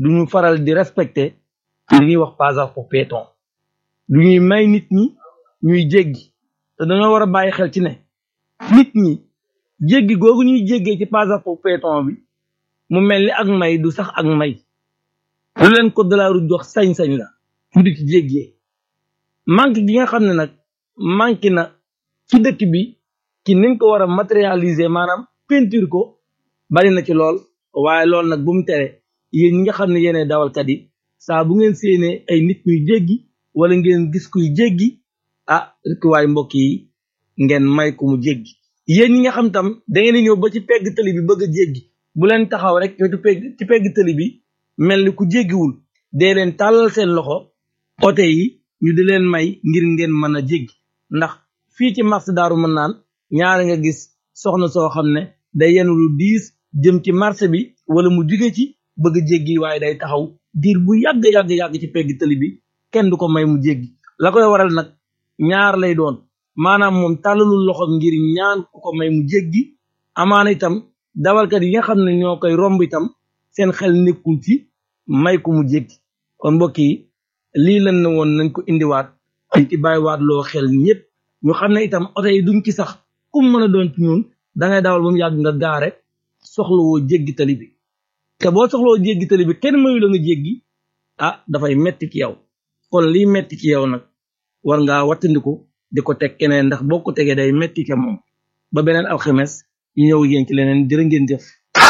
duñu faral di respecter li ñuy wax passage pour piéton du ñuy may nit ñi ñuy jéggi te dañoo war a bàyyi xel ci ne nit ñi jéggi googu ñuy jéggee ci passage pour piéton bi mu mel ni ak may du sax ak may lu leen code de la route jox sañ-sañ la ñu di ci jéggee manque gi nga xam ne nag manqué na ci dëkk bi ci niñ ko war a matérialiser maanaam peinture ko bari na ci lool waaye loolu nag bu mu tere yéen ñi nga xam ne yéenay dawalkat yi saa bu ngeen séenee ay nit ñuy jéggi wala ngeen gis kuy jéggi ah rek waay mbokk yi ngeen may ko mu jéggi yéen ñi nga xam tam da ngeen di ñëw ba ci pegg tëli bi bëgg a jéggi bu leen taxaw rek wetu pegg ci pegg tëli bi mel ni ku jéggiwul dee leen tàllal seen loxo oto yi ñu di leen may ngir ngeen mën a jéggi ndax fii ci marché daaru mën naan ñaari nga gis soxna soo xam ne day yenu lu diis jëm ci marché bi wala mu jóge ci bëgg a jéggi waaye day taxaw diir bu yàgg yàgg yàgg ci pegg tëli bi kenn du ko may mu jéggi la koy waral nag ñaar lay doon maanaam moom tàllalul loxo ngir ñaan ku ko may mu jéggi amaana itam dawalkat yi nga xam ne ñoo koy romb itam seen xel nekkul ci may ko mu jéggi kon mbokk yi lii lan na woon nañ ko indiwaat dañ ci bàyyiwaat loo xel ñëpp ñu xam ne itam oto yi duñ ci sax kum mën a doon ci ñun da ngay dawal ba mu yàgg nga gaare soxlawoo jéggi tali bi te boo soxlawoo jéggi tali bi kenn mayu la nga jéggi ah dafay metti ci yow kon liy metti ci yow nag war ngaa wattandiku di ko teg keneen ndax boo ko tegee day metti ke moom ba beneen alxames ñu ñëw yéen ci leneen jërë ngeen jëf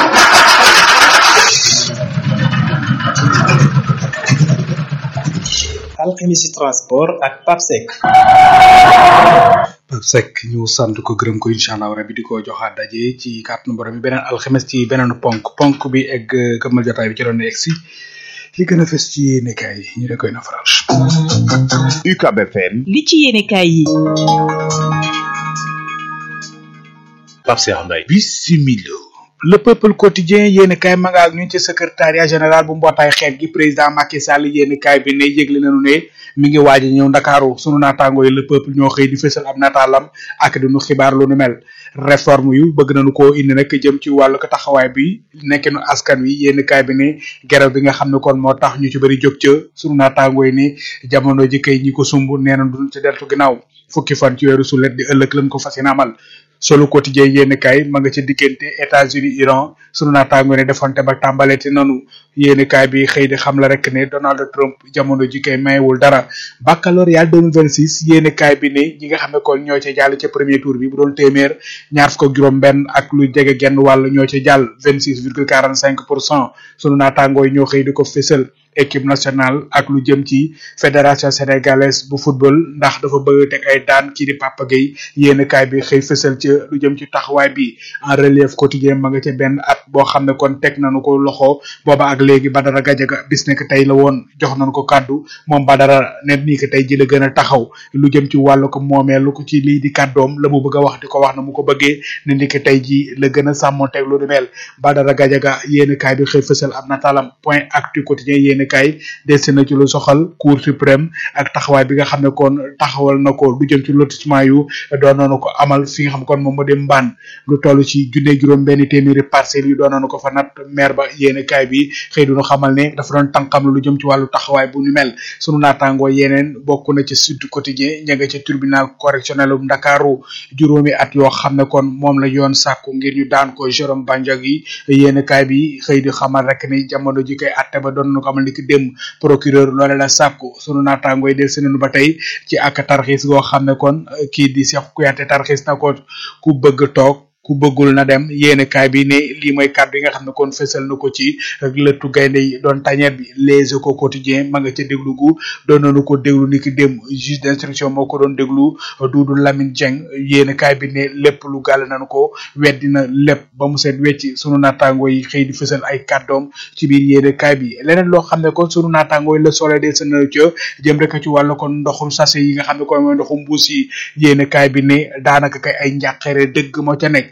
alxemisi transport ak papsec Pape Seck ñu sant ko gërëm ko incha allah rabi di ko joxaat daje ci kàttanu borom bi beneen alxames ci beneen ponk ponk bi egg këmmal jotaay bi ci doon egg si li gën a fes ci yéenekaay yi ñu da koy nafaral. UCAB FM li ci yéenekaay yi Pape Cheikh Mbaye bisimilo le peuple quotidien yéeni kaay ma nga ak ñu ci secrétariat général bu mbootaay xeet gi président Macky Sall yéeni kaay bi ne yëgle nañu ne mi ngi waaj a ñëw ndakaaru sunu naataango yi le peuple ñoo xëy di fësal ab nataalam ak di nu xibaar lu nu mel réforme yu bëgg nañu koo indi nag jëm ci wàllu ko taxawaay bi nekkinu askan wi yéeni kaay bi ne geraw bi nga xam ne kon moo tax ñu ci bëri jóg ca sunu naataango yi ne jamono ji kay ñi ko sumb nee na duñ ci deltu ginnaaw fukki fan ci weeru sulet di ëllëg lañ ko fas yéene amal solo quotidien yéen kaay ma nga ca diggante États-Unis Iran sunu naataango ne defonte ba tàmbaleeti nanu yéen kaay bi xëy di xam la rek ne Donald Trump jamono ji kay mayewul dara baccalauréat 2026 yéen kaay bi ne ñi nga xam ne kon ñoo ca jàll ca premier tour bi bu doon téeméer ñaar fukk ak juróom benn ak lu jege genn wàll ñoo ca jàll 26 virgule 45 pour cent sunu naataango yi ñoo xëy di ko fésal équipe nationale ak lu jëm ci fédération sénégalaise bu football ndax dafa bëgg teg ay daan kii di Papa Gueye yéen kaay bi xëy fësal ci lu jëm ci taxawaay bi en relief quotidien ma nga ca benn at boo xam ne kon teg nañu ko loxo booba ak léegi Badara Gajaga bis nekk tey la woon jox nañu ko kàddu moom Badara ne nii ko tey ji la gën a taxaw lu jëm ci wàllu ko moomee lu ko ci lii di kàddoom la mu bëgg a wax di ko wax na mu ko bëggee ne ni ko tey ji la gën a sàmmonteeg lu di mel Badara Gajaga yéen kaay bi xëy fësal ab nataalam point actu quotidien yéen kay des na ci lu soxal cour suprême ak taxawaay bi nga xam ne kon taxawal na ko lu jëm ci lotissement yu doon nañu ko amal fi nga xam kon moom moo di mbaan lu toll ci junne juróom benn téeméeri parcelles yu doon nañu ko fa nat maire ba yéen kaay bi xëy du ñu xamal ne dafa doon tànkam lu jëm ci wàllu taxawaay bu ñu mel sunu naataangoo yeneen bokk na ci sud quotidien ña nga ca tribunal correctionnel bu Ndakaaru juróomi at yoo xam ne kon moom la yoon sàkku ngir ñu daan ko Jérôme Bandiaky yéen kaay bi xëy di xamal rek ni jamono ji koy atte ba doon nañu ko amal ni ki démb procureur loole la sàkku sunu naataangoo yi del senenu ba tey ci ak tarxiis goo xam ne kon kii di Cheikh Kouyaté tarxiis na ko ku bëgg toog ku bëggul na dem yéene kaay bi ne lii mooy kàddu yi nga xam ne kon fësal na ko ci lëttu gaynde yi doon tañeer bi les échos quotidien ma nga ca déglu gu doon nañu ko déglu ni ki dem juge d'instruction moo ko doon déglu Doudou Lamine Dieng yéene kaay bi ne lépp lu gàll nañu ko weddi na lépp ba mu seet wecc sunu naataangoo yi xëy di fësal ay kàddoom ci biir yéene kaay bi leneen loo xam ne kon sunu naataangoo yi la sole de sa na ca jëm rek ci wàllu kon ndoxum sachet yi nga xam ne kon mooy ndoxum mbuus yi yéene kaay bi ne daanaka kay ay njàqare dëgg moo ca nekk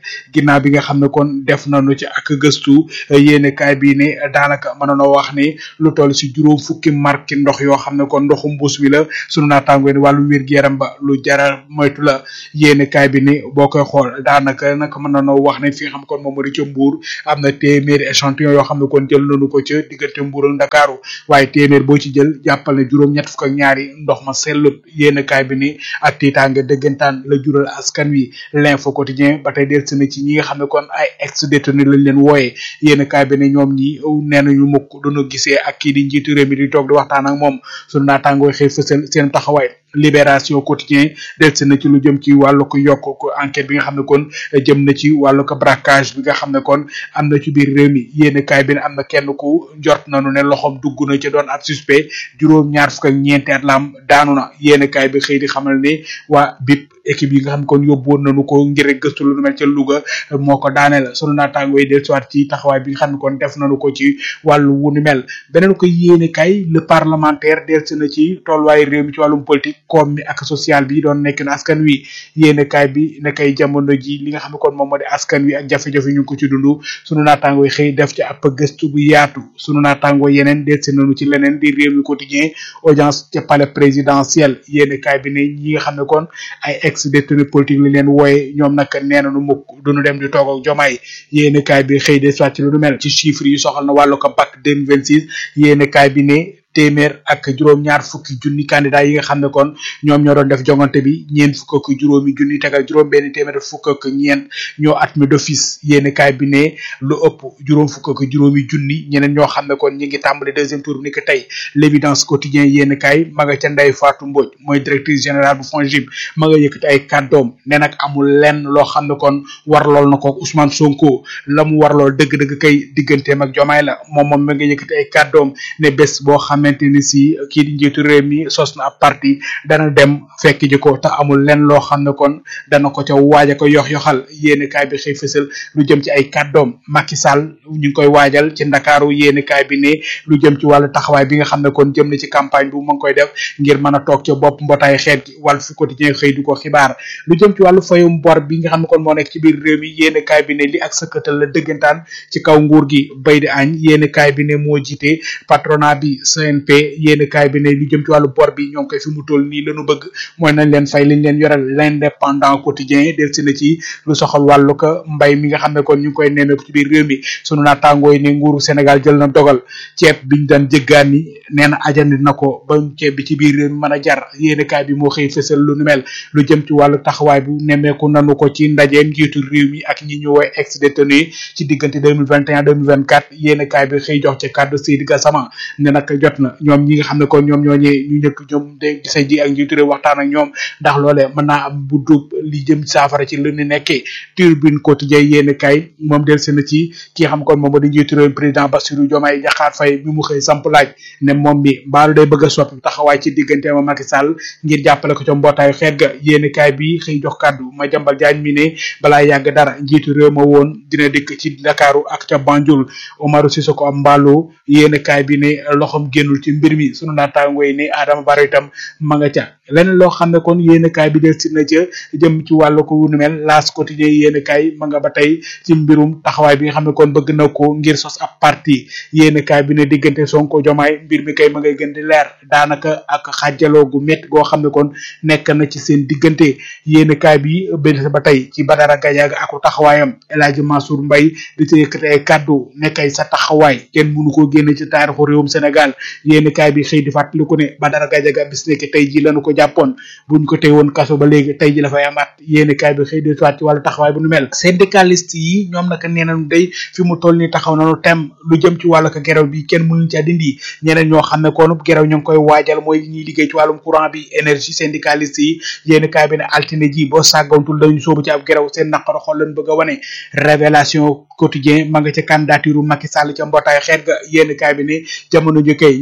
ginnaaw bi nga xam ne kon def nañu ci ak gëstu yéene kaay bi ne daanaka mënoonoo wax ni lu toll si juróom fukki marque ndox yoo xam ne kon ndoxu mbuus mi la sunu naataangoo ni wàllu wér-gu-yaram ba lu jara moytu la yéene kaay bi ni boo koy xool daanaka nag mën nañoo wax ne fi nga xam kon moom moo di ca Mbour am na téeméeri échantillon yoo xam ne kon jël nañu ko ca diggante Mbour ak Ndakaaru waaye téeméer boo ci jël jàppal ne juróom ñett fukk ak ñaari ndox ma sellut yéene kaay bi ni ak tiitaange dëggantaan la jural askan wi l'info quotidien ba tey del na ci ñi nga xam ne kon ay ex détenu lañ leen wooyee yéen kaay bi ne ñoom ñi nee nañu mukk duñu gisee ak kii di njiitu réew mi di toog di waxtaan ak moom sunu naataangooy xëy fësal seen taxawaay libération quotidien del na ci lu jëm ci wàllu ko yokk ko enquête bi nga xam ne kon jëm na ci wàllu ko braquage bi nga xam ne kon am na ci biir réew mi yéen kaay bi ne am na kenn ku njort nañu ne loxoom dugg na ci doon ab suspect juróom ñaar fukk ak ñeenti at la am daanu na yéen kaay bi xëy di xamal ne waa BIP équipe yi nga xam ne kon yóbbuwoon nañu ko ngir rek gëstu lu mel ca Louga moo ko daaneel sunu naataangoo yi del soit ci taxawaay bi nga xam ne kon def nañu ko ci wàllu wu ni mel beneen ko yéene kay le parlementaire del si na ci tolluwaayu réew mi ci wàllum politique koom mi ak social bi doon nekk na askan wi yéene kaay bi ne kay jamono ji li nga xam ne kon moom moo di askan wi ak jafe-jafe ñu ngi ko ci dund sunu naataangoo yi xëy def ci ab gëstu bu yaatu sunu naataangoo yeneen del si nañu ci leneen di réew mi quotidien audience ca palais présidentiel yéene kaay bi ne ñi nga xam ne kon ay ex détenu politique li leen wooye ñoom nag nee nañu mukk duñu dem di toog ak jomaay yéene kaay bi xëy de soit ci lu nu mel ci chiffres yi soxal na wàllu ko bac 2026 yéene kaay bi ne téeméer ak juróom-ñaar fukki junni candidat yi nga xam ne kon ñoom ñoo doon def jongante bi ñeent fukk ak juróomi junni tegal juróom benn téeméer fukk ak ñeent ñoo admis d'office yéeni kaay bi ne lu ëpp juróom fukk ak juróomi junni ñeneen ñoo xam ne kon ñi ngi tàmbali deuxième tour bi ni ko tey l'évidence quotidien yéeni kaay ma nga ca Ndeye Fatou Mbodj mooy directrice générale bu FONGIP ma nga yëkkati ay kàddoom ne nag amul lenn loo xam ne kon war lool na ko Ousmane Sonko la mu war lool dëgg-dëgg kay digganteem ak Jomaay la moom moom ma nga yëkkati ay kàddoom ne bés boo xamante ni si kii di njiitu réew mi sos na ab parti dana dem fekk ji ko te amul lenn loo xam ne kon dana ko ca waaja ko yox yoxal yéeni kaay bi xëy fësal lu jëm ci ay kàddoom Macky Sall ñu ngi koy waajal ci ndakaaru yéeni kaay bi ne lu jëm ci wàllu taxawaay bi nga xam ne kon jëm na ci campagne bu ma ngi koy def ngir mën a toog ca bopp mbootaay xeet gi wàllu fu quotidien xëy du ko xibaar lu jëm ci wàllu fayum bor bi nga xam ne kon moo nekk ci biir réew mi yéeni kaay bi ne li ak sëkkatal la dëggantaan ci kaw nguur gi bay di añ yéeni kaay bi ne moo jiite patronat bi CNP yéeni kaay bi ne lu jëm ci wàllu bor bi ñoo ngi koy fi mu toll nii lañu bëgg mooy nañ leen fay liñ leen yoral l'indépendant quotidien del si na ci lu soxal wàllu ko mbay mi nga xam ne kon ñu ngi koy nemmeeku ci biir réew mi sunu naataangoo yi ne nguuru Sénégal jël na dogal ceeb biñ daan jëggaani nee na ajandi na ko ba ceeb bi ci biir réew mi mën a jar yéeni kaay bi moo xëy fësal lu nu mel lu jëm ci wàllu taxawaay bu nemmeeku nanu ko ci ndajeem njiitu réew mi ak ñi ñu woy ex détenu ci diggante 2021 2024 yéeni kaay bi xëy jox ci kàddu Seydi Gassama ne nag jot na ñoom ñi nga xam ne kon ñoom ñooñee ñu njëkk ñoom de gise ji ak njiitu réew waxtaan ak ñoom ndax loolee mën naa am bu dub li jëm saafara ci lu ñu nekkee turbine quotidien yéeni kaay moom del si na ci ki xam kon moom di njiitu réew président Bassirou Diomaye Diakhar Faye bi mu xëy samp laaj ne moom mi mbaalu day bëgg a soppi taxawaay ci diggante ma Macky Sall ngir jàppale ko ca mbootaayu xeet ga yéeni kaay bi xëy jox kàddu ma jambal jaañ mi ne balaa yàgg dara njiitu réew ma woon dina dikk ci Ndakaaru ak ca Banjul Omarou Sissoko am mbaalu yéeni kaay bi ne loxom génnul ci mbir mi sunu naataangoo yi ne Adama Barrow itam ma nga ca leneen loo xam ne kon yéeni kaay bi del si na ca jëm ci wàllu ko wunu mel laas quotidien yéeni kaay ma nga ba tey ci mbirum taxawaay bi nga xam ne kon bëgg na ko ngir sos ab parti yéeni kaay bi ne diggante Sonko Jomaay mbir mi kay ma ngay gën di leer daanaka ak xaajaloo gu métti goo xam ne kon nekk na ci seen diggante yéeni kaay bi benn ba tey ci Badara Gadiaga ak taxawaayam El Hadji Mansour Mbaye di ci yëkkati ay kàddu nekkay sa taxawaay kenn mënu koo génne ci taarixu réewum Sénégal yéeni kaay bi xëy di fàttali ko ne Badara Gadiaga bis nekk tey ji lañu ko jàppoon buñ ko tey woon kaso ba léegi tey ji la fay amaat yéeni kaay bi xëy di soit ci wàllu taxawaay bu nu mel syndicaliste yi ñoom naka nee nañu day fi mu toll ni taxaw nañu tem lu jëm ci wàllu ko gerew bi kenn mënuñ ci dindi ñeneen ñoo xam ne koonu gerew ñu ngi koy waajal mooy ñiy liggéey ci wàllum courant bi énergie syndicaliste yi yéeni kaay bi ne altine ji boo sàggantul dañu soobu ci ab gerew seen naqaro xol lañ bëgg a wane révélation quotidien ma nga ca candidature Macky Sall ca mbootaay xeet ga yéeni kaay bi ne jamono ji kay ñi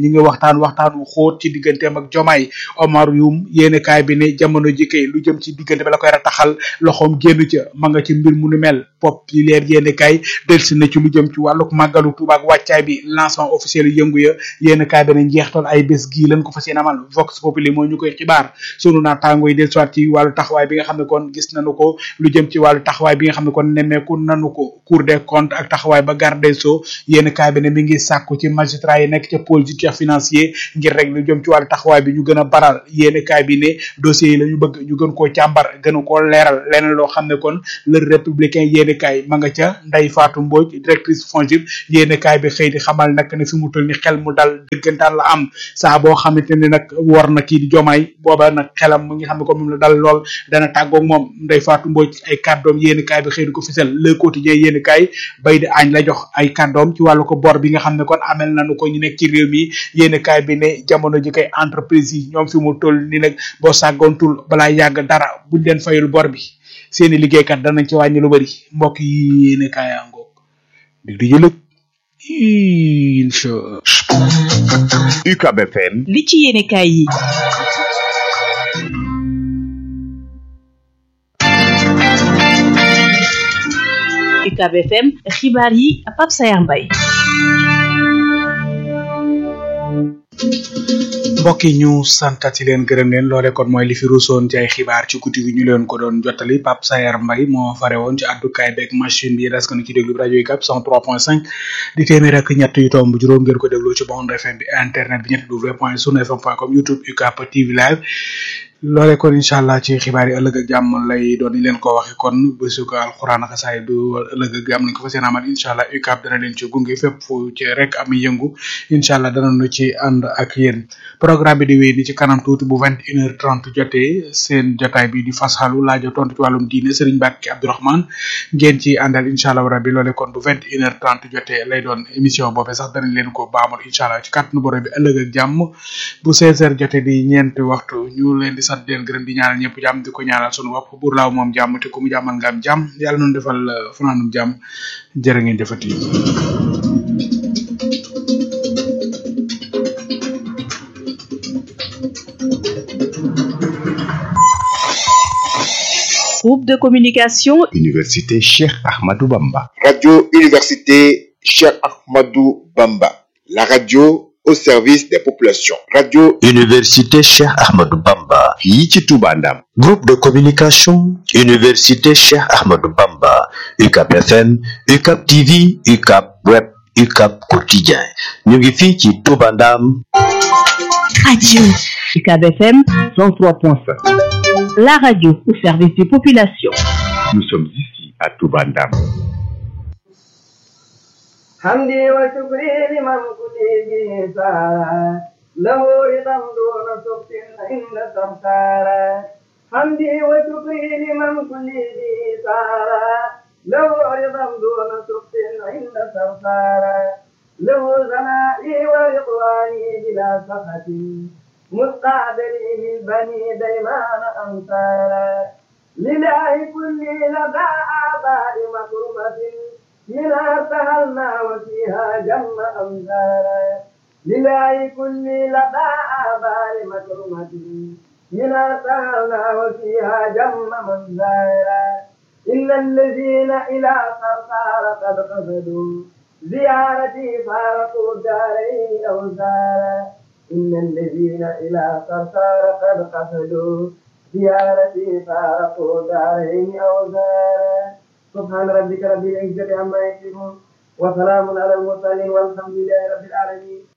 ñi ngi waxtaan waxtaan wu xóot ci digganteem ak jomaay Omar Youm yéene kaay bi ne jamono ji kay lu jëm ci diggante ba la koy rataxal loxoom génn ca ma nga ci mbir mu nu mel pop yi leer yéene kaay delsi na ci lu jëm ci wàlluk màggalu Tuuba ak wàccaay bi lancement officiel yëngu ya yéene kaay bi ne njeextal ay bés gii lañ ko fas yéene amal Vox Populi moo ñu koy xibaar sunu naataango yi del soit ci wàllu taxawaay bi nga xam ne kon gis nañu ko lu jëm ci wàllu taxawaay bi nga xam ne kon nemmeeku nanu ko Cour des comptes ak taxawaay ba garde des sceaux yéen kaay bi ne mi ngi sàkku ci magistrat yi nekk ca pôle judiciaire financier ngir rek lu jëm ci wàllu taxawaay bi ñu gën a baral yéen kaay bi ne dossiers yi la ñu bëgg ñu gën koo càmbar gën koo leeral leneen loo xam ne kon le républicain yéen kaay ma nga ca Ndeye Fatou Mbodj directrice FONGIP yéen kaay bi xëy di xamal nag ne fi mu toll ni xel mu dal dëggantaan la am saa boo xamante ne nag war na kii di jomaay booba nag xelam mu ngi xam ne ko moom la dal lool dana tàggoog moom Ndeye Fatou Mbodj ay kàddoom yéen kaay bi xëy di ko fisal le quotidien yéen kaay bay di añ la jox ay kàddoom ci wàllu ko bor bi nga xam ne kon amel nañu ko ñu nekk ci réew mi yéen kaay bi ne jamono ji kay entreprise yi ñoom fi mu toll ni nag boo sàggoontul balaa yàgg dara buñ leen fayul bor bi seeni liggéeykat danañ ci wàññi lu bari mbokk yi yéen kaay yaa ngoog dig di jëlëg incha UCAB FM li ci yéene kaay yi UCAB FM xibaar yi Pape Sayar Mbaye mbokk yi ñu santati leen gërëm leen loole kon mooy li fi ruusoon ci ay xibaar ci guddi gi ñu leen ko doon jottali Pape Sayar Mbaye moo fare woon ci àddukaay beeg machine bi des ko ci déglu rajo yi cap 103.5 di téeméer ak ñett yu tomb juróom ngeen ko déglu ci bande FM bi internet bi ñetti w point sunu fm point com youtube UCAP TV live loole kon incha allah ci xibaar yi ëllëg ak jàmm lay doon ni leen ko waxe kon bésu ko alxuraan ak xasaay du ëllëg ak jàmm lañ ko fas yéene amal incha allah UCAP dana leen ci gunge fépp fu ci rek am yëngu incha allah danañu ci ànd ak yéen programme bi di wéy ni ci kanam tuuti bu vingt une heure trente jotee seen jotaay bi di fasxalu laajo tontu ci wàllum diine Serigne Mbacke Abdourahmane ngeen ci àndal incha allah rabbi loole kon bu vingt une heure trente jotee lay doon émission boobee sax danañ leen ko baamal incha allah ci kàttanu borom bi ëllëg ak jàmm bu seize heures jotee di ñeenti waxtu ñu leen di sant leen gërëm di ñaanal ñëpp jàmm di ko ñaanal sunu bopp buur laaw moom jàmm te ku mu jàmmal nga am jàmm yàlla noonu defal fanaanum jàmm jërë ngeen jëfati groupe de communication Université Cheikh Ahmadou Bamba Radio Université Cheikh Ahmadou Bamba la radio au service des populations radio Université Cheikh Ahmadou Bamba fii ci Touba Ndam groupe de communication Université Cheikh Ahmadou Bamba UCAP FM UCAP TV UCAP Web UCAP Quotidien ñu ngi fii ci Touba Ndam radio UCAB FM 103.5 la radio au service des populations nous sommes ici à Touba Ndam حمدي وشكري لمن كتبه سارا له رضا دون سخط عند سمسارا حمدي وشكري لمن كتبه سارا له رضا دون سخط عند سمسارا له زنائي ورضواني بلا سخط مستعدلي من بني ديمان أمثالا لله كل لدى آباء مكرمة منها سهلنا وفيها جم أمثالا لله كل لدى آباء مكرمة منها سهلنا وفيها جم منزالا إن الذين إلى صرصار قد قصدوا زيارتي فارقوا داري أوزارا إن الذين إلى صرصار قد قصدوا زيارتي فارقوا دارين أوزارا سبحان ربك رب العزة عما يصفون وسلام على المرسلين والحمد لله رب العالمين